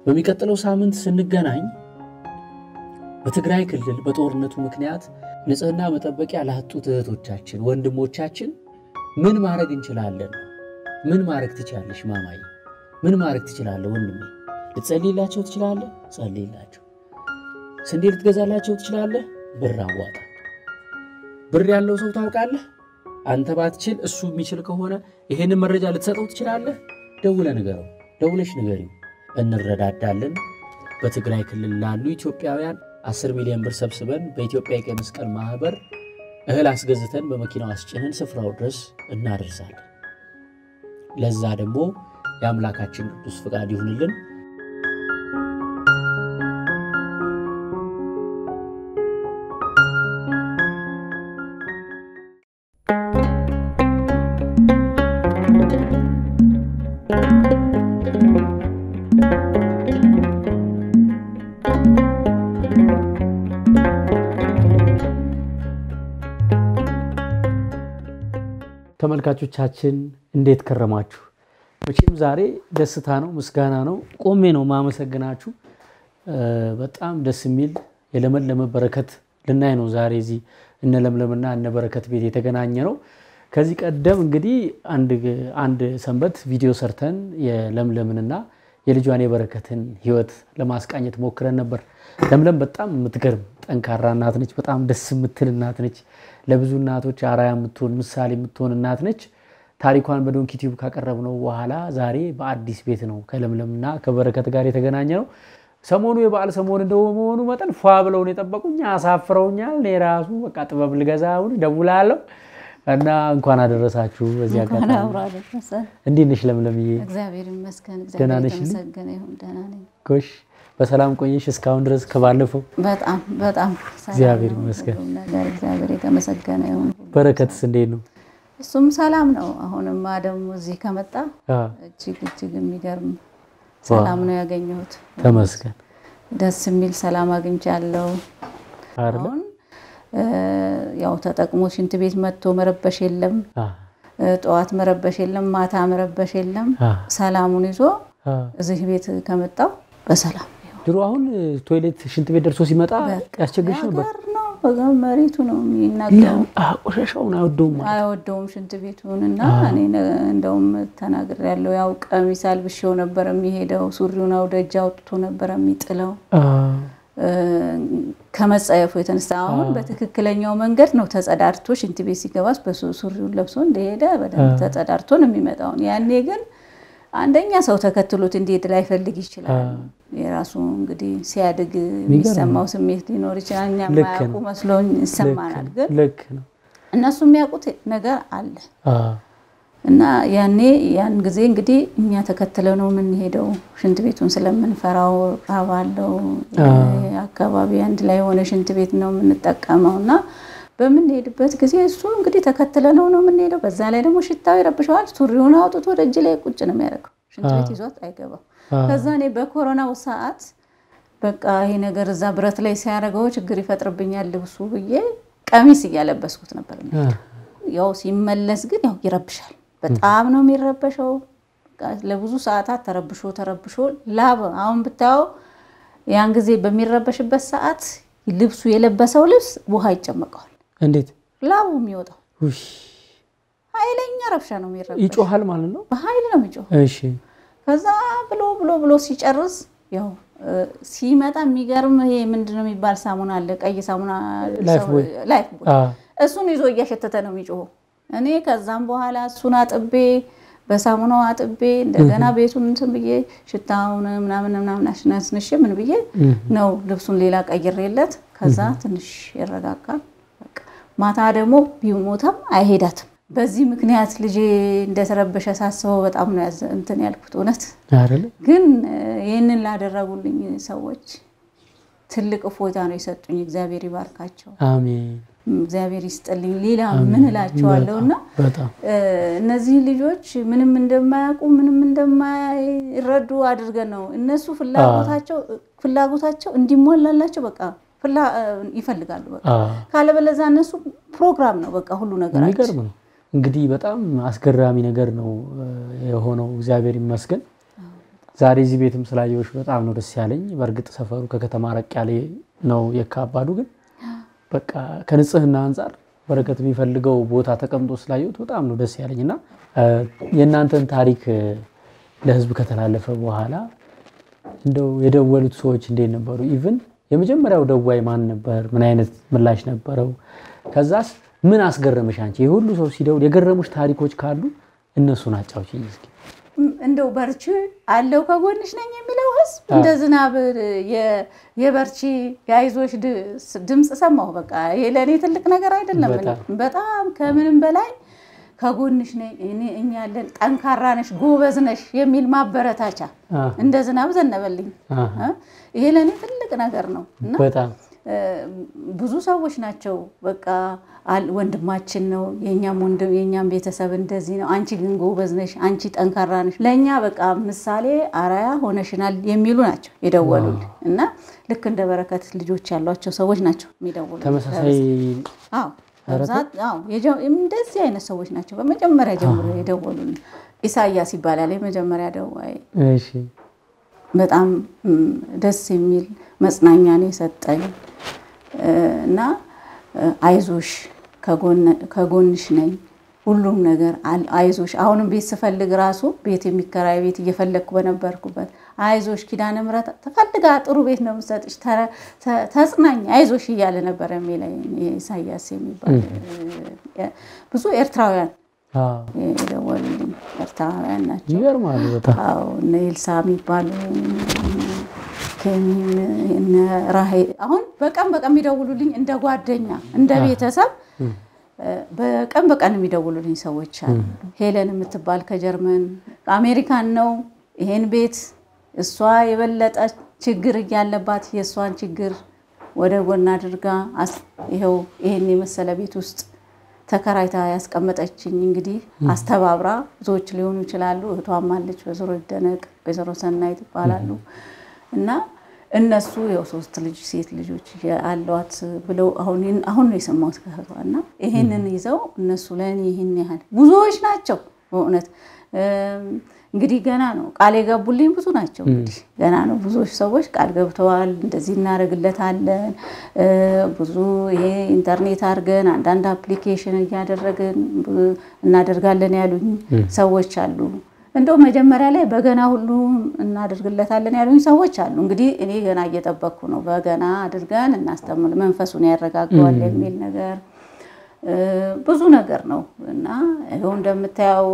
በሚቀጥለው ሳምንት ስንገናኝ በትግራይ ክልል በጦርነቱ ምክንያት ንጽህና መጠበቂያ ላጡት እህቶቻችን፣ ወንድሞቻችን ምን ማድረግ እንችላለን? ምን ማድረግ ትችላለሽ ማማዬ? ምን ማድረግ ትችላለህ ወንድሜ? ልትጸልይላቸው ትችላለህ? ጸልይላቸው። ስንዴ ልትገዛላቸው ትችላለህ? ብር አዋጣ። ብር ያለው ሰው ታውቃለህ? አንተ ባትችል እሱ የሚችል ከሆነ ይሄንን መረጃ ልትሰጠው ትችላለህ? ደውለ ንገረው፣ ደውለሽ ንገሪው። እንረዳዳለን። በትግራይ ክልል ላሉ ኢትዮጵያውያን 10 ሚሊዮን ብር ሰብስበን በኢትዮጵያ የቀይ መስቀል ማህበር እህል አስገዝተን በመኪናው አስጭነን ስፍራው ድረስ እናደርሳለን። ለዛ ደግሞ የአምላካችን ቅዱስ ፍቃድ ይሁንልን። ተመልካቾቻችን እንዴት ከረማችሁ? መቼም ዛሬ ደስታ ነው፣ ምስጋና ነው። ቆሜ ነው ማመሰግናችሁ። በጣም ደስ የሚል የለመለመ በረከት ልናይ ነው ዛሬ እዚህ እነ ለምለምና እነ በረከት ቤት የተገናኘ ነው። ከዚህ ቀደም እንግዲህ አንድ ሰንበት ቪዲዮ ሰርተን የለምለምንና የልጇን የበረከትን ሕይወት ለማስቃኘት ሞክረን ነበር። ለምለም በጣም የምትገርም ጠንካራ እናት ነች። በጣም ደስ የምትል እናት ነች። ለብዙ እናቶች አርአያ የምትሆን ምሳሌ የምትሆን እናት ነች። ታሪኳን በዶንኪ ቲዩብ ካቀረብነው በኋላ ዛሬ በአዲስ ቤት ነው ከለምለምና ከበረከት ጋር የተገናኘ ነው። ሰሞኑ የበዓል ሰሞን እንደመሆኑ መጠን ፏ ብለውን የጠበቁኝ አሳፍረውኛል። እኔ ራሱ በቃ ጥበብ ልገዛ አሁን እደውላለሁ እና እንኳን አደረሳችሁ። በዚህ አጋጣሚ እንዴት ነሽ ለምለምዬ? እግዚአብሔር ይመስገን። ደህና እግዚአብሔር ነሽ? የተመሰገነ ይሁን። ደህና ነኝ። ጎሽ በሰላም ቆየሽ እስካሁን ድረስ ከባለፈው? በጣም በጣም ሰላም እግዚአብሔር ነው ይመስገን። ሁሉም ነገር እግዚአብሔር የተመሰገነ ይሁን። በረከትስ እንዴት ነው? እሱም ሰላም ነው። አሁንማ ደግሞ እዚህ ከመጣ አ፣ እጅግ እጅግ የሚገርም ሰላም ነው ያገኘሁት። ተመስገን ደስ የሚል ሰላም አግኝቻለሁ። አይደለ? አሁን እ፣ ያው ተጠቅሞ ሽንት ቤት መጥቶ መረበሽ የለም፣ አ፣ እ፣ ጠዋት መረበሽ የለም፣ ማታ መረበሽ የለም። አ፣ ሰላሙን ይዞ አ። እዚህ ቤት ከመጣው በሰላም ይሁን። ድሮ አሁን ቶይሌት ሽንት ቤት ደርሶ ሲመጣ ያስቸግርሽ ነበር? ሀገር ነው በጋ መሬቱ ነው የሚናገረው። አ፣ ቆሻሻውን አይወደውም ማለት አይወደውም ሽንት ቤቱን እና እኔ ነ- እንደውም ተናግር ያለው ያው ቀሚስ አልብሼው ነበር የሚሄደው። ሱሪውን አውደ እጅ አውጥቶ ነበር የሚጥለው አ፣ እ፣ ከመጸየፉ የተነሳ አሁን በትክክለኛው መንገድ ነው ተጸዳድቶ ሽንት ቤት ሲገባስ በሱሪውን ለብሶ እንደሄደ በደንብ ተጸዳድቶ ነው የሚመጣውን። ያኔ ግን አንደኛ ሰው ተከትሎት እንዴት ላይፈልግ ይችላል። የራሱ እንግዲህ ሲያድግ የሚሰማው ስሜት ሊኖር ይችላል። እኛ ልክ የማያውቁ ነው። መስሎኝ ይሰማናል። ግን ልክ ነው። እነሱ የሚያውቁት ነገር አለ አ፣ እና ያኔ ያን ጊዜ እንግዲህ እኛ ተከትለ ነው የምንሄደው ሽንት ቤቱን ስለምንፈራው ራብ አለው አካባቢ አንድ ላይ የሆነ ሽንት ቤት ነው የምንጠቀመው እና በምንሄድበት ጊዜ እሱ እንግዲህ ተከትለ ነው ነው የምንሄደው። በዛ ላይ ደግሞ ሽታው ይረብሸዋል። ሱሪውን አውጥቶ ደጅ ላይ ቁጭ ነው የሚያደርገው። ሽንት ቤት ይዟት አይገባም። ከዛ እኔ በኮሮናው ሰዓት በቃ ይሄ ነገር እዛ ብረት ላይ ሲያደርገው ችግር ይፈጥርብኛል ልብሱ ብዬ ቀሚስ እያለበስኩት ነበር። ያው ሲመለስ ግን ያው ይረብሻል። በጣም ነው የሚረበሸው። በቃ ለብዙ ሰዓታት ተረብሾ ተረብሾ ላብ አሁን ብታየው ያን ጊዜ በሚረበሽበት ሰዓት ልብሱ የለበሰው ልብስ ውሃ ይጨመቀዋል። እንዴት ላቡ የሚወጣው ውይ፣ ኃይለኛ ረብሻ ነው የሚረበሽ። ይጮሃል ማለት ነው። በኃይል ነው የሚጮህ። እሺ ከዛ ብሎ ብሎ ብሎ ሲጨርስ ያው እ፣ ሲመጣ የሚገርም ይሄ ምንድነው የሚባል ሳሙና አለ፣ ቀይ ሳሙና ላይፍ ቦይ። ላይፍ ቦይ አ፣ እሱን ይዞ እያሸተተ ነው የሚጮኸው። እኔ ከዛም በኋላ እሱን አጥቤ በሳሙናው አጥቤ እንደገና ቤቱን እንትን ብዬ ሽታውን ምናምን ምናምን አስነስንሼ ምን ብዬ ነው ልብሱን ሌላ ቀይሬለት ከዛ ትንሽ ይረጋጋል። በቃ ማታ ደግሞ ቢሞተም አይሄዳትም። በዚህ ምክንያት ልጄ እንደተረበሸ ሳስበው በጣም ነው ያዘ- እንትን ያልኩት እውነት አይደለ? ግን እ፣ ይህንን ላደረጉልኝ ሰዎች ትልቅ እፎይታ ነው የሰጡኝ። እግዚአብሔር ይባርካቸው፣ አሜን። እግዚአብሔር ይስጥልኝ። ሌላ ምን እላቸዋለሁ እና በጣም እ፣ እነዚህ ልጆች ምንም እንደማያውቁ ምንም እንደማይረዱ አድርገን ነው እነሱ ፍላጎታቸው ፍላጎታቸው እንዲሟላላቸው በቃ ፍላ እ፣ ይፈልጋሉ። በቃ አ፣ ካለበለዛ እነሱ ፕሮግራም ነው በቃ ሁሉ ነገራቸው። የሚገርም ነው። እንግዲህ በጣም አስገራሚ ነገር ነው እ፣ የሆነው። እግዚአብሔር ይመስገን። ዛሬ እዚህ ቤትም ስላየሁሽ በጣም ነው ደስ ያለኝ። በእርግጥ ሰፈሩ ከከተማ ረቅ ያለ ነው የካባዱ፣ ግን በቃ ከንጽህና አንጻር በረከት የሚፈልገው ቦታ ተቀምጦ ስላየሁት በጣም ነው ደስ ያለኝ እና የእናንተን ታሪክ ለህዝብ ከተላለፈ በኋላ እንደው የደወሉት ሰዎች እንዴት ነበሩ? ኢቭን የመጀመሪያው ደዋይ ማን ነበር? ምን አይነት ምላሽ ነበረው? ከዛስ ምን አስገረመሽ አንቺ? ይህ ሁሉ ሰው ሲደውል የገረሙሽ ታሪኮች ካሉ እነሱን አጫውችኝ እስኪ። እንደው በርቺ አለው ከጎንሽ ነኝ የሚለው ህዝብ እንደ ዝናብ የበርቺ የአይዞሽ ድምፅ ሰማሁ። በቃ ይሄ ለእኔ ትልቅ ነገር አይደለም። በጣም ከምንም በላይ ከጎንሽ ነኝ እኛ ያለን፣ ጠንካራ ነሽ፣ ጎበዝ ነሽ የሚል ማበረታቻ እንደ ዝናብ ዘነበልኝ። ይሄ ለእኔ ትልቅ ነገር ነው እና ብዙ ሰዎች ናቸው በቃ ወንድማችን ነው የኛም ወንድም የኛም ቤተሰብ እንደዚህ ነው፣ አንቺ ግን ጎበዝ ነሽ፣ አንቺ ጠንካራ ነሽ፣ ለእኛ በቃ ምሳሌ አራያ ሆነሽናል የሚሉ ናቸው የደወሉል እና ልክ እንደ በረከት ልጆች ያሏቸው ሰዎች ናቸው የሚደውሉ። ተመሳሳይ እንደዚህ አይነት ሰዎች ናቸው በመጀመሪያ ጀምሮ የደወሉል። ኢሳያስ ይባላል የመጀመሪያ ደዋይ። በጣም ደስ የሚል መጽናኛ ነው የሰጠኝ እና አይዞሽ ከጎንሽ ነኝ ሁሉም ነገር አይዞሽ። አሁንም ቤት ስፈልግ ራሱ ቤት የሚከራይ ቤት እየፈለግኩ በነበርኩበት አይዞሽ ኪዳነ ምሕረት ተፈልጋ ጥሩ ቤት ነው የምሰጥሽ፣ ተጽናኝ፣ አይዞሽ እያለ ነበር የሚለኝ ኢሳያስ የሚባል ብዙ ኤርትራውያን የደወሉልኝ ኤርትራውያን ናቸው። ይገርማሉ በጣም እነ ኤልሳ የሚባሉ ራሄ አሁን በቀን በቀን የሚደውሉልኝ እንደ ጓደኛ እንደ ቤተሰብ በቀን በቀን የሚደውሉልኝ ሰዎች አሉ። ሄለን የምትባል ከጀርመን አሜሪካን ነው ይሄን ቤት እሷ የበለጠ ችግር እያለባት የእሷን ችግር ወደ ጎን አድርጋ ይኸው ይሄን የመሰለ ቤት ውስጥ ተከራይታ ያስቀመጠችኝ እንግዲህ አስተባብራ ብዙዎች ሊሆኑ ይችላሉ። እህቷም አለች ወይዘሮ ይደነቅ ወይዘሮ ሰናይት ይባላሉ እና እነሱ ያው ሶስት ልጅ ሴት ልጆች አሏት ብለው አሁን ነው የሰማሁት ከእህቷ እና ይሄንን ይዘው እነሱ ለእኔ ይህን ያህል ብዙዎች ናቸው በእውነት እንግዲህ ገና ነው ቃል የገቡልኝ ብዙ ናቸው። እንግዲህ ገና ነው ብዙዎች ሰዎች ቃል ገብተዋል። እንደዚህ እናደርግለታለን ብዙ ይሄ ኢንተርኔት አድርገን አንዳንድ አፕሊኬሽን እያደረግን እናደርጋለን ያሉኝ ሰዎች አሉ። እንደው መጀመሪያ ላይ በገና ሁሉ እናደርግለታለን ያሉኝ ሰዎች አሉ። እንግዲህ እኔ ገና እየጠበቅኩ ነው። በገና አድርገን እናስተምር መንፈሱን ያረጋገዋል የሚል ነገር ብዙ ነገር ነው እና ይኸው እንደምታየው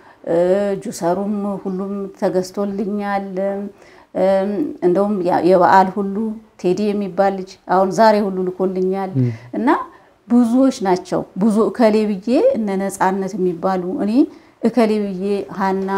ጁሰሩም ሁሉም ተገዝቶልኛል። እንደውም የበዓል ሁሉ ቴዲ የሚባል ልጅ አሁን ዛሬ ሁሉ ልኮልኛል እና ብዙዎች ናቸው። ብዙ እከሌ ብዬ እነ ነፃነት የሚባሉ እኔ እከሌ ብዬ ሀና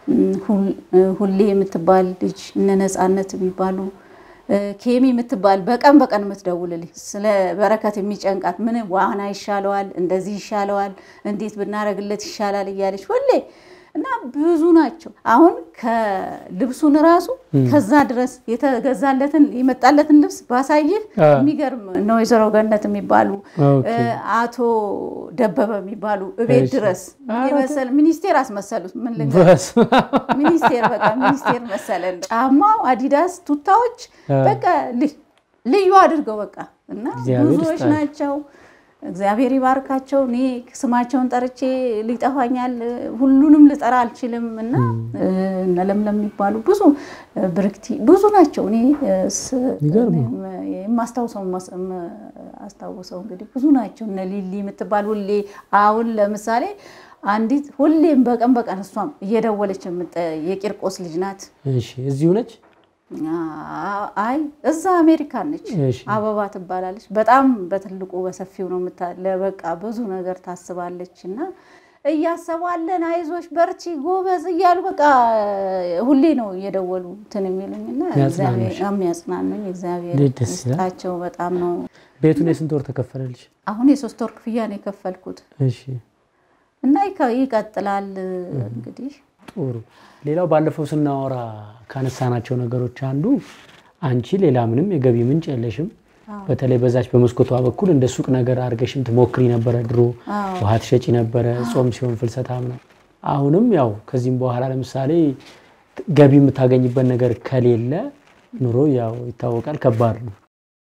ሁሌ የምትባል ልጅ እነ ነፃነት የሚባሉ ኬሚ የምትባል በቀን በቀን የምትደውልልኝ ስለ በረከት የሚጨንቃት ምን ዋና ይሻለዋል፣ እንደዚህ ይሻለዋል፣ እንዴት ብናደርግለት ይሻላል እያለች ሁሌ እና ብዙ ናቸው። አሁን ከልብሱን ራሱ ከዛ ድረስ የተገዛለትን የመጣለትን ልብስ ባሳይህ የሚገርም ነው። ወይዘሮ ገነት የሚባሉ አቶ ደበበ የሚባሉ እቤት ድረስ የመሰለ ሚኒስቴር አስመሰሉት። ምን ልንገርህ ሚኒስቴር በቃ ሚኒስቴር መሰለን። ጫማው አዲዳስ፣ ቱታዎች በቃ ልዩ አድርገው በቃ እና ብዙዎች ናቸው። እግዚአብሔር ይባርካቸው። እኔ ስማቸውን ጠርቼ ሊጠፋኛል፣ ሁሉንም ልጠራ አልችልም እና እነ ለምለም የሚባሉ ብዙ ብርክቲ ብዙ ናቸው። እኔ የማስታውሰው አስታውሰው እንግዲህ ብዙ ናቸው። እነ ሊሊ የምትባል ሁሌ አሁን ለምሳሌ አንዲት ሁሌም በቀን በቀን እሷም እየደወለች የቂርቆስ ልጅ ናት። እዚሁ ነች። አይ እዛ አሜሪካን ነች። አበባ ትባላለች። በጣም በትልቁ በሰፊው ነው በቃ ብዙ ነገር ታስባለች እና እያሰባለን አይዞሽ፣ በርቺ፣ ጎበዝ እያሉ በቃ ሁሌ ነው እየደወሉ እንትን የሚሉኝ እና የሚያጽናኑኝ እግዚአብሔር ይስጣቸው። በጣም ነው። ቤቱን የስንት ወር ተከፈለልሽ? አሁን የሶስት ወር ክፍያ ነው የከፈልኩት እና ይቀጥላል እንግዲህ ጥሩ ሌላው ባለፈው ስናወራ ካነሳናቸው ነገሮች አንዱ አንቺ ሌላ ምንም የገቢ ምንጭ የለሽም። በተለይ በዛች በመስኮቷ በኩል እንደ ሱቅ ነገር አድርገሽም ትሞክሪ ነበረ። ድሮ ውሃ ትሸጪ ነበረ፣ ጾም ሲሆን ፍልሰታም ነው። አሁንም ያው ከዚህም በኋላ ለምሳሌ ገቢ የምታገኝበት ነገር ከሌለ ኑሮ ያው ይታወቃል፣ ከባድ ነው።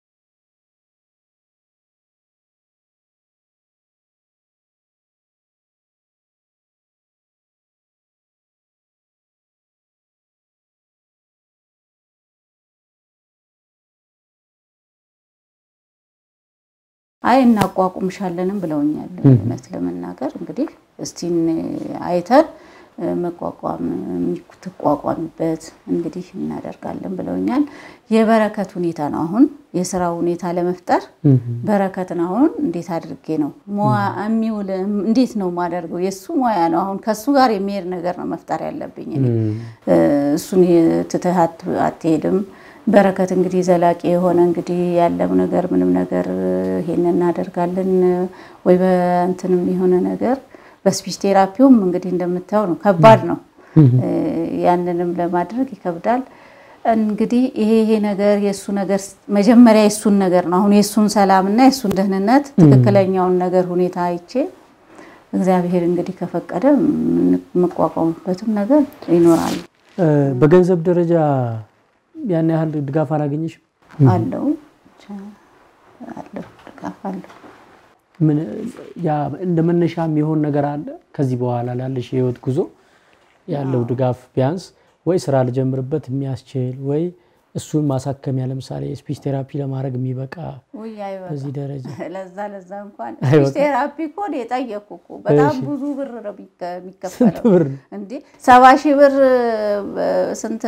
አይ እናቋቁምሻለንም ብለውኛል። እውነት ለመናገር እንግዲህ እስቲን አይተን መቋቋም የምትቋቋሚበት እንግዲህ እናደርጋለን ብለውኛል። የበረከት ሁኔታ ነው አሁን የስራ ሁኔታ ለመፍጠር በረከትን አሁን እንዴት አድርጌ ነው የሚውል እንዴት ነው የማደርገው? የእሱ ሙያ ነው። አሁን ከእሱ ጋር የሚሄድ ነገር ነው መፍጠር ያለብኝ። እኔ እሱን ትተህ አትሄድም። በረከት እንግዲህ ዘላቂ የሆነ እንግዲህ ያለው ነገር ምንም ነገር ይሄን እናደርጋለን ወይ በእንትንም የሆነ ነገር በስፒች ቴራፒውም እንግዲህ እንደምታየው ነው፣ ከባድ ነው። ያንንም ለማድረግ ይከብዳል። እንግዲህ ይሄ ይሄ ነገር የእሱ ነገር መጀመሪያ የእሱን ነገር ነው። አሁን የእሱን ሰላምና የእሱን ደህንነት ትክክለኛውን ነገር ሁኔታ አይቼ እግዚአብሔር እንግዲህ ከፈቀደ የምቋቋሙበትም ነገር ይኖራል። በገንዘብ ደረጃ ያን ያህል ድጋፍ አላገኘሽም? አለው አለው ድጋፍ አለው። ምን ያ እንደ መነሻ የሚሆን ነገር አለ? ከዚህ በኋላ ላለሽ የህይወት ጉዞ ያለው ድጋፍ ቢያንስ ወይ ስራ ልጀምርበት የሚያስችል ወይ እሱን ማሳከሚያ ለምሳሌ ስፒች ቴራፒ ለማድረግ የሚበቃ በዚህ ደረጃ ለዛ ለዛ እንኳን ስፒች ቴራፒ እኮ ነው የጠየኩ እኮ በጣም ብዙ ብር ነው የሚከፈለው። ብር እንዴ ሰባ ሺህ ብር ስንት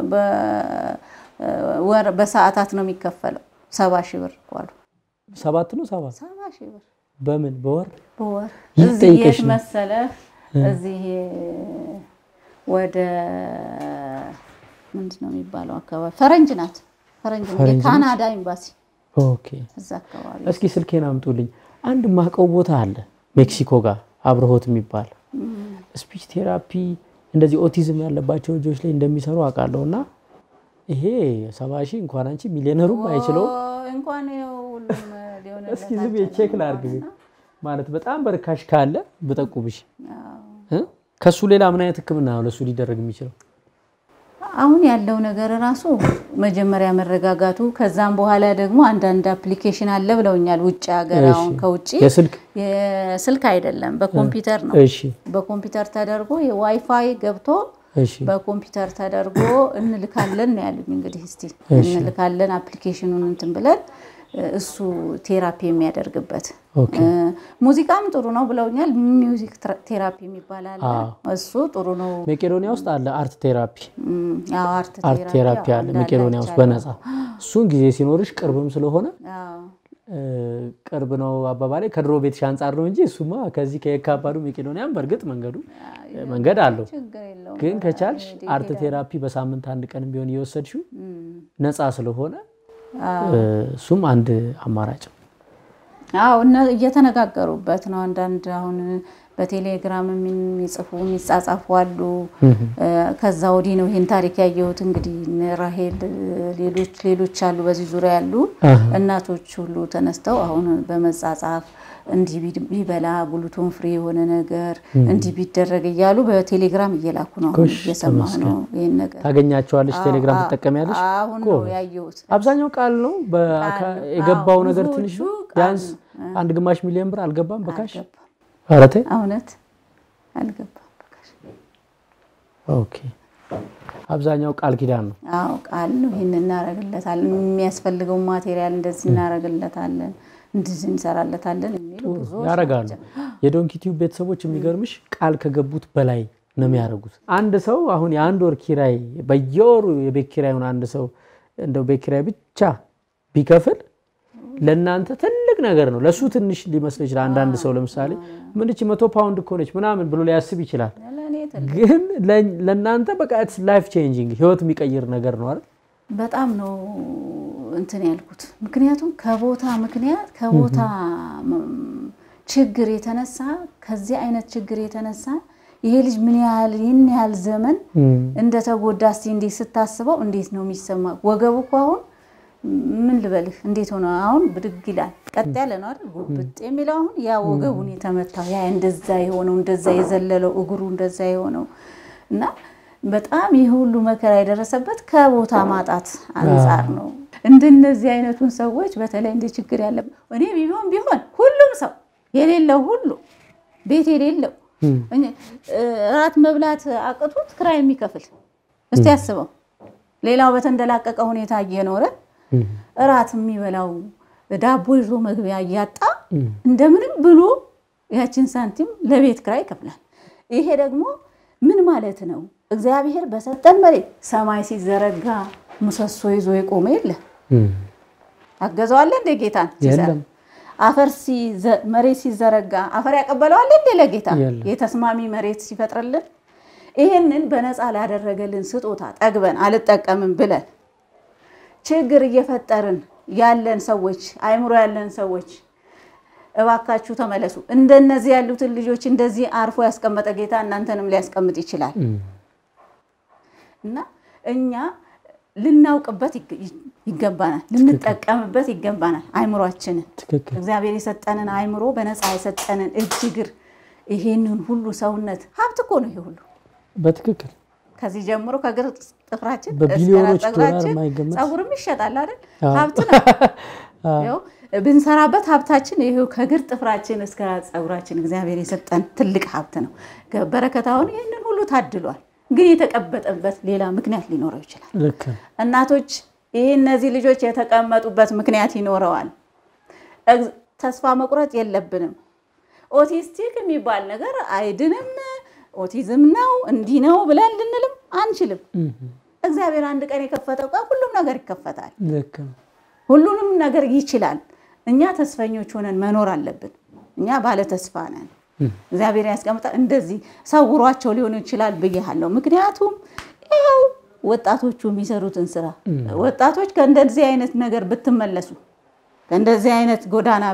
በወር በሰዓታት ነው የሚከፈለው። ሰባ ሺህ ብር እኮ አሉ። ሰባት ነው ሰባት ሰባ ሺህ ብር በምን በወር በወር ይጠይቀሽ እዚህ የት ነው። መሰለህ? እዚህ ወደ ምንድን ነው የሚባለው አካባቢ ፈረንጅ ናት። ፈረንጅ ናት። ፈረንጅ ናት? የካናዳ ኤምባሲ ኦኬ እዛ አካባቢ እስኪ ስልኬን አምጡልኝ። አንድ ማቀው ቦታ አለ ሜክሲኮ ጋር አብረሆት የሚባል ስፒች ቴራፒ እንደዚህ ኦቲዝም ያለባቸው ልጆች ላይ እንደሚሰሩ አውቃለሁ። እና ይሄ ሰባ ሺህ እንኳን አንቺ ሚሊዮነሩም አይችለውም። ኦ፣ እንኳን ይኸው ሁሉም ሊሆንለት እስኪ ዝም ብዬ ቼክ ላድርግ ማለት በጣም በርካሽ ካለ ብጠቁምሽ እ? ከሱ ሌላ ምን አይነት ሕክምና ነው ለሱ ሊደረግ የሚችለው? አሁን ያለው ነገር ራሱ መጀመሪያ መረጋጋቱ፣ ከዛም በኋላ ደግሞ አንዳንድ አፕሊኬሽን አለ ብለውኛል። ውጭ ሀገር እሺ። አሁን ከውጭ የስልክ የስልክ አይደለም በኮምፒውተር ነው። እሺ በኮምፒውተር ተደርጎ የዋይፋይ ገብቶ እሺ በኮምፒውተር ተደርጎ እንልካለን ነው ያሉኝ። እንግዲህ እስቲ እሺ። እንልካለን አፕሊኬሽኑን እንትን ብለን እሱ ቴራፒ የሚያደርግበት ኦኬ እ፣ ሙዚቃም ጥሩ ነው ብለውኛል። ሚውዚክ ትራ- ቴራፒ የሚባል አለ። አዎ። እሱ ጥሩ ነው። መቄዶኒያ ውስጥ አለ አርት ቴራፒ እም፣ ያው አርት አርት ቴራፒ ያው አለ እንዳለ መቄዶኒያ ውስጥ አይቻለሁ። በነፃ እሱን ጊዜ ሲኖርሽ ቅርብም ስለሆነ አዎ። እ፣ ቅርብ ነው አባባሌ ከድሮ ቤትሽ አንጻር ነው እንጂ እሱማ ከዚህ ከየካባዱ መቄዶኒያም በእርግጥ መንገዱ መንገድ አለው። ችግር የለውም። ግን ከቻልሽ አርት ቴራፒ በሳምንት አንድ ቀን ቢሆን እየወሰድሽው ነፃ ስለሆነ እ፣ እሱም አንድ አማራጭ ነው። አዎ እነ እየተነጋገሩበት ነው። አንዳንድ አሁን በቴሌግራም የሚጽፉ የሚጻጻፉ አሉ። እ፣ ከዛ ወዲህ ነው ይህን ታሪክ ያየሁት። እንግዲህ እነ ራሄል ሌሎች ሌሎች አሉ በዚህ ዙሪያ ያሉ አሃ። እናቶች ሁሉ ተነስተው አሁን በመጻጻፍ እንዲህ ቢ- ቢበላ ግሉቶን ፍሪ የሆነ ነገር እንዲህ ቢደረግ እያሉ በቴሌግራም እየላኩ ነው። አሁን ጎሽ፣ እየሰማሁ ነው ይህን ነገር። ታገኛቸዋለሽ። ቴሌግራም አዎ፣ ትጠቀሚያለሽ? አሁን ነው ያየሁት። አብዛኛው ቃል ነው። በአካ- ቃል ነው። የገባው አዎ፣ ነገር ብዙዎቹ ትንሽ ነው። ቃል ቢያንስ ነው። አንድ ግማሽ ሚሊዮን ብር አልገባም በካሽ አልገባም። ኧረ ተይ። እውነት አልገባም። በቃ ኦኬ አብዛኛው ቃል ኪዳን ነው። አዎ ቃል ነው። ይህን እናደርግለታለን፣ የሚያስፈልገው ማቴሪያል እንደዚህ እናደርግለታለን፣ እንደዚህ እንሰራለታለን የሚሉ ብዙዎች ያደርጋሉ። ናቸው። የዶንኪ ቲዩብ ቤተሰቦች የሚገርምሽ ቃል ከገቡት በላይ ነው የሚያደርጉት። አንድ ሰው አሁን የአንድ ወር ኪራይ በየወሩ የቤት ኪራዩን አንድ ሰው እንደው ቤት ኪራይ ብቻ ቢከፍል ለእናንተ ትልቅ ነገር ነው። ለእሱ ትንሽ ሊመስል ይችላል። አንዳንድ ሰው ለምሳሌ ምንች መቶ ፓውንድ እኮ ነች ምናምን ብሎ ሊያስብ ይችላል። ለእኔ ትልቅ ግን ለ- ለእናንተ በቃ ላይፍ ቼንጂንግ ህይወት የሚቀይር ነገር ነው አይደል? በጣም ነው እንትን ያልኩት። ምክንያቱም ከቦታ ምክንያት ከቦታ ም- ችግር የተነሳ ከዚህ አይነት ችግር የተነሳ ይሄ ልጅ ምን ያህል ይህን ያህል ዘመን እንደተጎዳ እስቲ እንዴት ስታስበው እንዴት ነው የሚሰማ? ወገቡ እኮ አሁን ምን ልበልህ እንዴት ሆነ አሁን ብድግ ይላል። ቀጥ ያለ ነው አይደል? ጉብጥ የሚለው አሁን ያ ወገቡን የተመታው ያ እንደዛ የሆነው እንደዛ የዘለለው እግሩ እንደዛ የሆነው እና በጣም ይህ ሁሉ መከራ የደረሰበት ከቦታ ማጣት አንጻር ነው። እንደነዚህ አይነቱን ሰዎች በተለይ እንደ ችግር ያለ እኔ ቢሆን ቢሆን ሁሉም ሰው የሌለው ሁሉ ቤት የሌለው እራት መብላት አቅቶት ክራይ የሚከፍል እስቲ ያስበው። ሌላው በተንደላቀቀ ሁኔታ እየኖረ እራት የሚበላው ዳቦ ይዞ መግቢያ እያጣ እንደምንም ብሎ ያችን ሳንቲም ለቤት ክራይ ይከፍላል። ይሄ ደግሞ ምን ማለት ነው? እግዚአብሔር በሰጠን መሬት ሰማይ ሲዘረጋ ምሰሶ ይዞ የቆመ የለ አገዘዋለ እንደ ጌታን ሲሰራ አፈር መሬት ሲዘረጋ አፈር ያቀበለዋል እንዴ ለጌታ የተስማሚ መሬት ሲፈጥርልን ይህንን በነፃ ላደረገልን ስጦታ ጠግበን አልጠቀምም ብለን ችግር እየፈጠርን ያለን ሰዎች አይምሮ ያለን ሰዎች እባካችሁ ተመለሱ። እንደነዚህ ያሉትን ልጆች እንደዚህ አርፎ ያስቀመጠ ጌታ እናንተንም ሊያስቀምጥ ይችላል እና እኛ ልናውቅበት ይገባናል፣ ልንጠቀምበት ይገባናል። አይምሯችንን እግዚአብሔር የሰጠንን አይምሮ በነፃ የሰጠንን እጅ እግር፣ ይሄንን ሁሉ ሰውነት ሀብት እኮ ነው። ይሄ ሁሉ በትክክል ከዚህ ጀምሮ ከእግር ጥፍራችን በቢሊዮኖች ዶላር ፀጉራችን የማይገመት ፀጉርም ይሸጣል አይደል? ሀብት ነው። ብንሰራበት ሀብታችን ይሄው ከእግር ጥፍራችን እስከ ፀጉራችን እግዚአብሔር የሰጠን ትልቅ ሀብት ነው። በረከታውን ይህንን ሁሉ ታድሏል። ግን የተቀበጠበት ሌላ ምክንያት ሊኖረው ይችላል። ልክ ነው። እናቶች ይህ እነዚህ ልጆች የተቀመጡበት ምክንያት ይኖረዋል። ተስፋ መቁረጥ የለብንም። ኦቲስቲክ የሚባል ነገር አይድንም፣ ኦቲዝም ነው እንዲህ ነው ብለን ልንልም አንችልም። እግዚአብሔር አንድ ቀን የከፈተው ቀን ሁሉም ነገር ይከፈታል። ልክ ነው። ሁሉንም ነገር ይችላል። እኛ ተስፈኞች ሆነን መኖር አለብን። እኛ ባለ ተስፋ ነን። እግዚአብሔር ያስቀምጣ እንደዚህ ሰውሯቸው ሊሆን ይችላል ብያለሁ። ምክንያቱም ይኸው ወጣቶቹ የሚሰሩትን ስራ ወጣቶች ከእንደዚህ አይነት ነገር ብትመለሱ ከእንደዚህ አይነት ጎዳና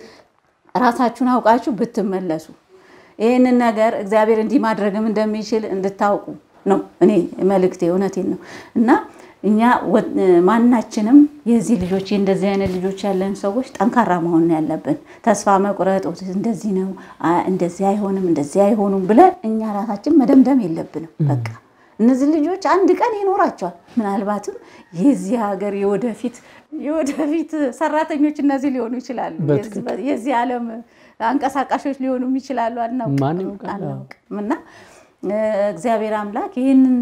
ራሳችሁን አውቃችሁ ብትመለሱ ይህንን ነገር እግዚአብሔር እንዲህ ማድረግም እንደሚችል እንድታውቁ ነው እኔ መልእክቴ። እውነቴን ነው እና እኛ ማናችንም የዚህ ልጆች እንደዚህ አይነት ልጆች ያለን ሰዎች ጠንካራ መሆን ነው ያለብን። ተስፋ መቁረጥ እንደዚህ ነው እንደዚህ አይሆንም እንደዚህ አይሆኑም ብለን እኛ ራሳችን መደምደም የለብንም። በቃ እነዚህ ልጆች አንድ ቀን ይኖራቸዋል። ምናልባትም የዚህ ሀገር የወደፊት የወደፊት ሰራተኞች እነዚህ ሊሆኑ ይችላሉ። የዚህ ዓለም አንቀሳቃሾች ሊሆኑ ይችላሉ። አናውቅም እና እግዚአብሔር አምላክ ይህንን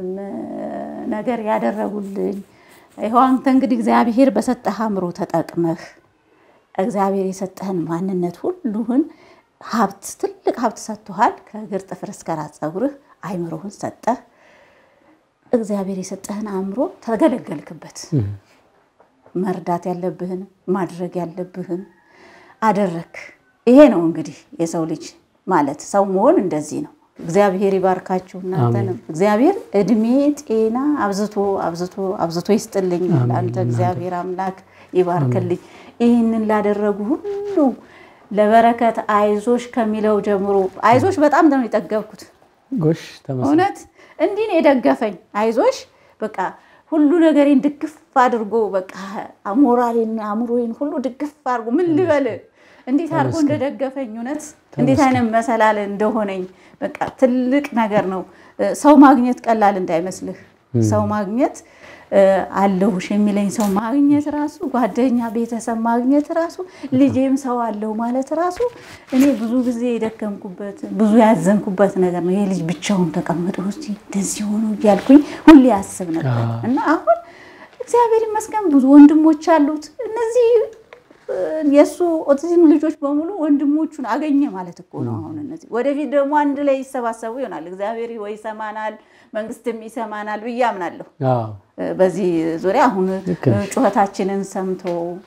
ነገር ያደረጉልኝ ይኸው አንተ እንግዲህ እግዚአብሔር በሰጠህ አእምሮ ተጠቅመህ እግዚአብሔር የሰጠህን ማንነት ሁሉህን ሀብት ትልቅ ሀብት ሰጥቶሃል። ከእግር ጥፍር እስከ ራስ ፀጉርህ አይምሮህን ሰጠህ። እግዚአብሔር የሰጠህን አእምሮ ተገለገልክበት። መርዳት ያለብህን ማድረግ ያለብህን አደረክ። ይሄ ነው እንግዲህ የሰው ልጅ ማለት ሰው መሆን እንደዚህ ነው። እግዚአብሔር ይባርካችሁ እናንተንም። እግዚአብሔር እድሜ ጤና አብዝቶ አብዝቶ አብዝቶ ይስጥልኝ። ለአንተ እግዚአብሔር አምላክ ይባርክልኝ። ይህንን ላደረጉ ሁሉ ለበረከት አይዞሽ ከሚለው ጀምሮ አይዞሽ በጣም ነው የጠገብኩት። ጎሽ ተመስገን። እውነት እንዲህ ነው የደገፈኝ። አይዞሽ በቃ ሁሉ ነገሬን ድግፍ አድርጎ በቃ ሞራሌን አእምሮዬን ሁሉ ድግፍ አድርጎ ምን ልበል እንዴት አድርጎ እንደደገፈኝ እውነት እንዴት አይነት መሰላል እንደሆነኝ በቃ ትልቅ ነገር ነው። ሰው ማግኘት ቀላል እንዳይመስልህ። ሰው ማግኘት አለሁሽ የሚለኝ ሰው ማግኘት ራሱ ጓደኛ፣ ቤተሰብ ማግኘት ራሱ ልጄም ሰው አለው ማለት ራሱ እኔ ብዙ ጊዜ የደከምኩበት ብዙ ያዘንኩበት ነገር ነው። ይሄ ልጅ ብቻውን ተቀምጦ እስኪ እንደዚህ ሆኖ እያልኩኝ ሁሌ ያስብ ነበር እና አሁን እግዚአብሔር ይመስገን ብዙ ወንድሞች አሉት እነዚህ የእሱ ኦቲዝም ልጆች በሙሉ ወንድሞቹን አገኘ ማለት እኮ ነው። አሁን እነዚህ ወደፊት ደግሞ አንድ ላይ ይሰባሰቡ ይሆናል። እግዚአብሔር ወይ ይሰማናል፣ መንግስትም ይሰማናል ብዬ አምናለሁ። በዚህ ዙሪያ አሁን ጩኸታችንን ሰምቶ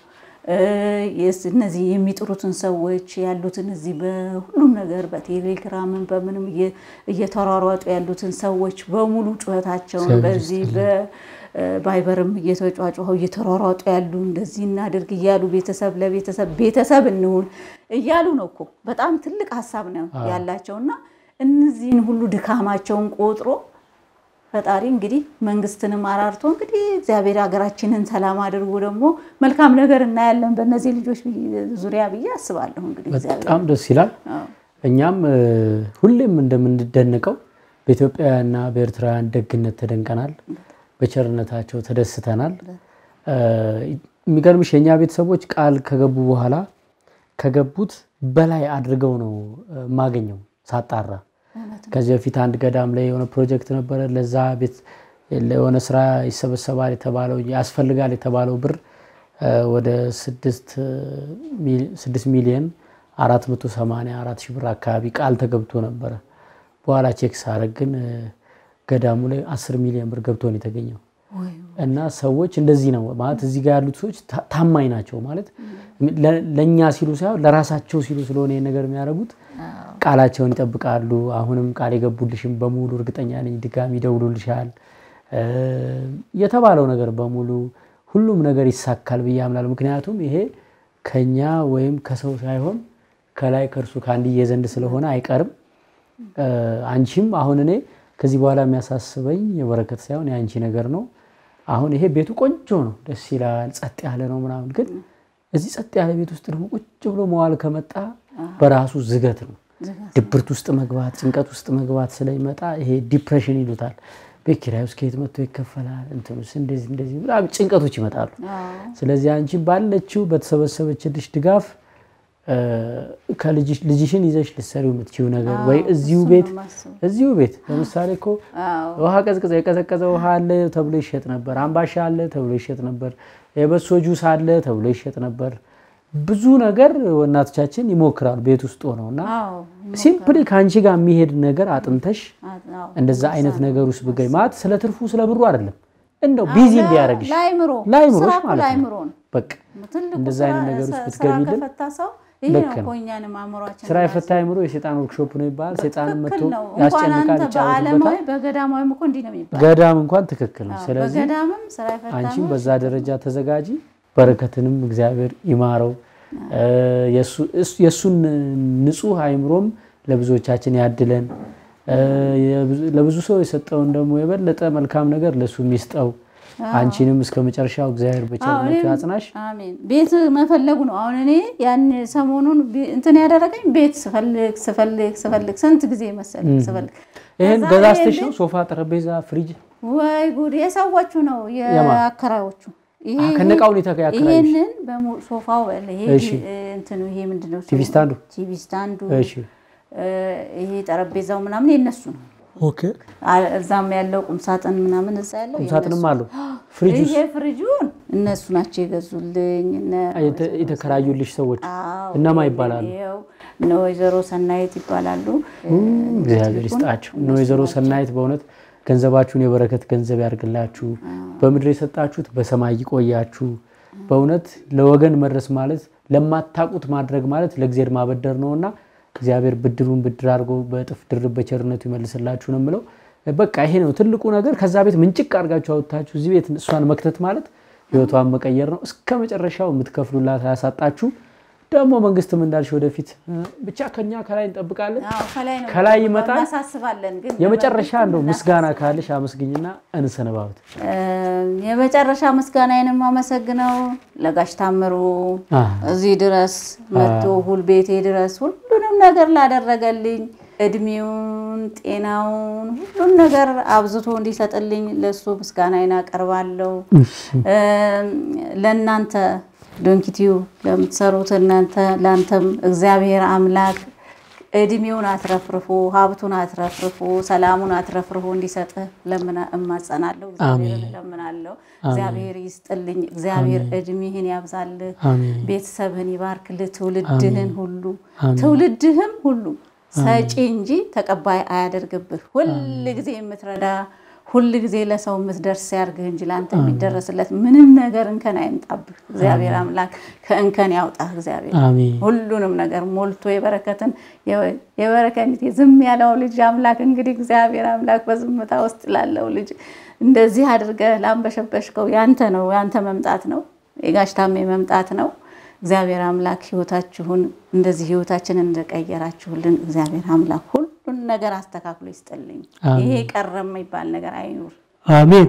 እነዚህ የሚጥሩትን ሰዎች ያሉትን እዚህ በሁሉም ነገር በቴሌግራምን በምንም እየተሯሯጡ ያሉትን ሰዎች በሙሉ ጩኸታቸውን በዚህ ባይበርም እየተጫጫኸው እየተሯሯጡ ያሉ እንደዚህ እናድርግ እያሉ ቤተሰብ ለቤተሰብ ቤተሰብ እንሁን እያሉ ነው እኮ በጣም ትልቅ ሀሳብ ነው ያላቸው እና እነዚህን ሁሉ ድካማቸውን ቆጥሮ ፈጣሪ እንግዲህ መንግስትንም አራርቶ እንግዲህ እግዚአብሔር ሀገራችንን ሰላም አድርጎ ደግሞ መልካም ነገር እናያለን በእነዚህ ልጆች ዙሪያ ብዬ አስባለሁ። እንግዲህ በጣም ደስ ይላል። እኛም ሁሌም እንደምንደነቀው በኢትዮጵያውያንና በኤርትራውያን ደግነት ተደንቀናል። በቸርነታቸው ተደስተናል። የሚገርምሽ የእኛ ቤተሰቦች ቃል ከገቡ በኋላ ከገቡት በላይ አድርገው ነው የማገኘው ሳጣራ። ከዚህ በፊት አንድ ገዳም ላይ የሆነ ፕሮጀክት ነበረ። ለዛ ቤት የሆነ ስራ ይሰበሰባል የተባለው ያስፈልጋል የተባለው ብር ወደ ስድስት ሚሊዮን አራት መቶ ሰማንያ አራት ሺህ ብር አካባቢ ቃል ተገብቶ ነበረ። በኋላ ቼክ ሳረግ ግን ገዳሙ ላይ አስር ሚሊዮን ብር ገብቶ ነው የተገኘው። እና ሰዎች እንደዚህ ነው ማለት እዚህ ጋር ያሉት ሰዎች ታማኝ ናቸው ማለት ለእኛ ሲሉ ሳይሆን ለራሳቸው ሲሉ ስለሆነ ይህን ነገር የሚያደርጉት ቃላቸውን ይጠብቃሉ። አሁንም ቃል የገቡልሽም በሙሉ እርግጠኛ ነኝ ድጋሚ ይደውሉልሻል። የተባለው ነገር በሙሉ ሁሉም ነገር ይሳካል ብዬ አምናለሁ። ምክንያቱም ይሄ ከኛ ወይም ከሰው ሳይሆን ከላይ ከእርሱ ከአንድዬ ዘንድ ስለሆነ አይቀርም። አንቺም አሁን እኔ ከዚህ በኋላ የሚያሳስበኝ የበረከት ሳይሆን የአንቺ ነገር ነው። አሁን ይሄ ቤቱ ቆንጆ ነው፣ ደስ ይላል፣ ጸጥ ያለ ነው ምናምን። ግን እዚህ ጸጥ ያለ ቤት ውስጥ ደግሞ ቁጭ ብሎ መዋል ከመጣ በራሱ ዝገት ነው። ድብርት ውስጥ መግባት፣ ጭንቀት ውስጥ መግባት ስለሚመጣ ይሄ ዲፕሬሽን ይሉታል። ቤት ኪራይ ውስጥ ከየት መጥቶ ይከፈላል፣ እንትኑስ እንደዚህ እንደዚህ በጣም ጭንቀቶች ይመጣሉ። ስለዚህ አንቺ ባለችው በተሰበሰበችልሽ ድጋፍ ልጅሽን ይዘሽ ልትሰሪው የምትችይው ነገር ወይ እዚሁ ቤት እዚሁ ቤት ለምሳሌ እኮ ውሃ ቀዝቅዘ የቀዘቀዘ ውሃ አለ ተብሎ ይሸጥ ነበር። አምባሻ አለ ተብሎ ይሸጥ ነበር። የበሶ ጁስ አለ ተብሎ ይሸጥ ነበር። ብዙ ነገር እናቶቻችን ይሞክራሉ ቤት ውስጥ ሆነው እና ሲምፕሊ ከአንቺ ጋር የሚሄድ ነገር አጥንተሽ እንደዛ አይነት ነገር ውስጥ ብገኝ ማለት ስለ ትርፉ ስለ ብሩ አይደለም እንደው ቢዚ እንዲያደርግሽ ላይምሮሽ ማለት ነው። በቃ እንደዛ አይነት ነገር ውስጥ ብትገቢልን ልክ ነው። ስራ የፈታ አይምሮ የሴጣን ወርክሾፕ ነው ይባላል። ሴጣንም መጥቶ ያስጨንቃል፣ ይጫወትበታል። ገዳም እንኳን ትክክል ነው። ስለዚህ አንቺም በዛ ደረጃ ተዘጋጂ። በረከትንም እግዚአብሔር ይማረው። የእሱን ንጹህ አይምሮም ለብዙዎቻችን ያድለን። ለብዙ ሰው የሰጠውን ደግሞ የበለጠ መልካም ነገር ለእሱ የሚስጠው አንቺንም እስከ መጨረሻው እግዚአብሔር በቸርነቱ ያጽናሽ። ቤት መፈለጉ ነው። አሁን እኔ ያን ሰሞኑን እንትን ያደረገኝ ቤት ስፈልግ ስፈልግ ስፈልግ ስንት ጊዜ መሰለኝ ስፈልግ ይህን ገዛዝተሽ ነው ሶፋ፣ ጠረጴዛ፣ ፍሪጅ? ወይ ጉድ! የሰዎቹ ነው የአከራዮቹ ከነቃው ሁኔታ ይሄንን ሶፋው እንትኑ ይሄ ምንድን ነው? ቲቪ ስታንዱ ቲቪ ስታንዱ ይሄ ጠረጴዛው ምናምን የነሱ ነው። እዛም ያለው ቁምሳጥን ምናምን እዛ ያለው ቁምሳጥንም አለው። ፍሪጅ ይሄ ፍሪጁን እነሱ ናቸው የገዙልኝ። የተከራዩልሽ ሰዎች እነማ ይባላሉ? እነ ወይዘሮ ሰናይት ይባላሉ። እግዚአብሔር ይስጣቸው። እነ ወይዘሮ ሰናይት በእውነት ገንዘባችሁን የበረከት ገንዘብ ያድርግላችሁ። በምድር የሰጣችሁት በሰማይ ይቆያችሁ። በእውነት ለወገን መድረስ ማለት ለማታውቁት ማድረግ ማለት ለእግዚአብሔር ማበደር ነውና እግዚአብሔር ብድሩን ብድር አድርጎ በእጥፍ ድርብ በቸርነቱ ይመልስላችሁ ነው የምለው። በቃ ይሄ ነው ትልቁ ነገር። ከዛ ቤት ምንጭቅ አድርጋችሁ አወጥታችሁ እዚህ ቤት እሷን መክተት ማለት ህይወቷን መቀየር ነው። እስከ መጨረሻው የምትከፍሉላት አያሳጣችሁ። ደግሞ መንግስትም እንዳልሽ ወደፊት ብቻ ከኛ ከላይ እንጠብቃለን። ከላይ ይመጣል። የመጨረሻ እንደው ምስጋና ካለሽ አመስግኝና እንሰነባበት። የመጨረሻ ምስጋናዬን የማመሰግነው ለጋሽ ታምሩ እዚህ ድረስ መጥቶ ሁል ቤቴ ድረስ ሁሉንም ነገር ላደረገልኝ እድሜውን፣ ጤናውን፣ ሁሉን ነገር አብዝቶ እንዲሰጥልኝ ለእሱ ምስጋናዬን አቀርባለሁ። ለእናንተ ዶንኪቲዩ ለምትሰሩት እናንተ ለአንተም እግዚአብሔር አምላክ እድሜውን አትረፍርፎ ሀብቱን አትረፍርፎ ሰላሙን አትረፍርፎ እንዲሰጥህ እማጸናለሁ። እግዚአብሔር እለምናለሁ። እግዚአብሔር ይስጥልኝ። እግዚአብሔር እድሜህን ያብዛልህ፣ ቤተሰብህን ይባርክልህ፣ ትውልድህን ሁሉ ትውልድህም ሁሉ ሰጪ እንጂ ተቀባይ አያደርግብህ። ሁል ጊዜ የምትረዳ ሁል ጊዜ ለሰው የምትደርስ ያርግህ እንጂ ለአንተ የሚደረስለት ምንም ነገር እንከን አይምጣብህ። እግዚአብሔር አምላክ ከእንከን ያውጣህ። እግዚአብሔር ሁሉንም ነገር ሞልቶ የበረከትን የበረከት ዝም ያለው ልጅ አምላክ እንግዲህ እግዚአብሔር አምላክ በዝምታ ውስጥ ላለው ልጅ እንደዚህ አድርገህ ላንበሸበሽከው ያንተ ነው፣ ያንተ መምጣት ነው፣ የጋሽ ታሜ መምጣት ነው። እግዚአብሔር አምላክ ህይወታችሁን እንደዚህ ህይወታችንን እንደቀየራችሁልን እግዚአብሔር አምላክ ሁሉን ነገር አስተካክሎ ይስጥልኝ። ይሄ ቀረ የሚባል ነገር አይኑር። አሜን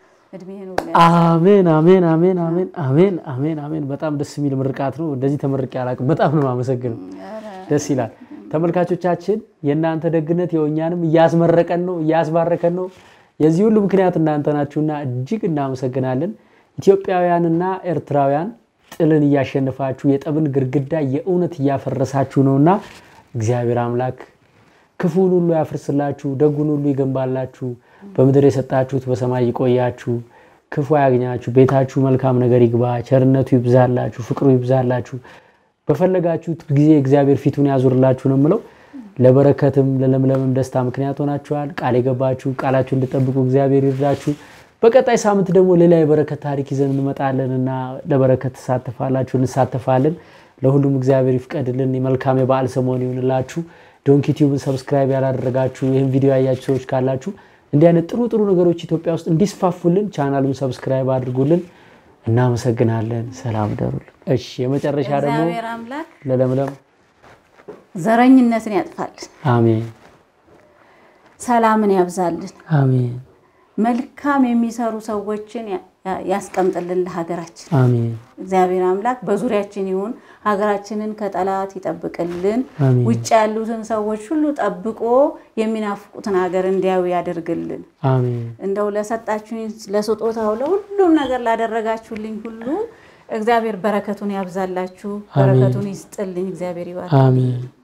አሜን አሜን አሜን አሜን አሜን አሜን አሜን። በጣም ደስ የሚል ምርቃት ነው። እንደዚህ ተመርቄ አላውቅም። በጣም ነው የማመሰግነው። ደስ ይላል። ተመልካቾቻችን የእናንተ ደግነት የእኛንም እያስመረቀን ነው እያስባረከን ነው። የዚህ ሁሉ ምክንያት እናንተ ናችሁና እጅግ እናመሰግናለን። ኢትዮጵያውያንና ኤርትራውያን ጥልን እያሸነፋችሁ የጠብን ግድግዳ የእውነት እያፈረሳችሁ ነውና እግዚአብሔር አምላክ ክፉን ሁሉ ያፍርስላችሁ፣ ደጉን ሁሉ ይገንባላችሁ። በምድር የሰጣችሁት በሰማይ ይቆያችሁ፣ ክፉ ያግኛችሁ፣ ቤታችሁ መልካም ነገር ይግባ፣ ቸርነቱ ይብዛላችሁ፣ ፍቅሩ ይብዛላችሁ። በፈለጋችሁት ጊዜ እግዚአብሔር ፊቱን ያዙርላችሁ ነው የምለው። ለበረከትም ለለምለምም ደስታ ምክንያት ሆናችኋል። ቃል የገባችሁ ቃላችሁ እንድጠብቁ እግዚአብሔር ይርዳችሁ። በቀጣይ ሳምንት ደግሞ ሌላ የበረከት ታሪክ ይዘን እንመጣለን እና ለበረከት ትሳተፋላችሁ፣ እንሳተፋለን። ለሁሉም እግዚአብሔር ይፍቀድልን። የመልካም የበዓል ሰሞን ይሁንላችሁ። ዶንኪ ቲዩብን ሰብስክራይብ ያላደረጋችሁ ይህን ቪዲዮ ያያችሁ ሰዎች ካላችሁ እንዲህ አይነት ጥሩ ጥሩ ነገሮች ኢትዮጵያ ውስጥ እንዲስፋፉልን ቻናሉን ሰብስክራይብ አድርጉልን። እናመሰግናለን። ሰላም ደሩልን። እሺ፣ የመጨረሻ ደግሞ እግዚአብሔር አምላክ ለለምለም ዘረኝነትን ያጥፋልን፣ አሜን ሰላምን ያብዛልን፣ አሜን መልካም የሚሰሩ ሰዎችን ያ- ያስቀምጥልን ለሀገራችን። አሜን እግዚአብሔር አምላክ በዙሪያችን ይሁን፣ ሀገራችንን ከጠላት ይጠብቅልን። አሜን ውጭ ያሉትን ሰዎች ሁሉ ጠብቆ የሚናፍቁትን ሀገር እንዲያዩ ያደርግልን። አሜን እንደው ለሰጣችሁኝ ለስጦታው ለሁሉም ነገር ላደረጋችሁልኝ ሁሉ እግዚአብሔር በረከቱን ያብዛላችሁ፣ በረከቱን ይስጥልኝ። እግዚአብሔር ይባርክ። አሜን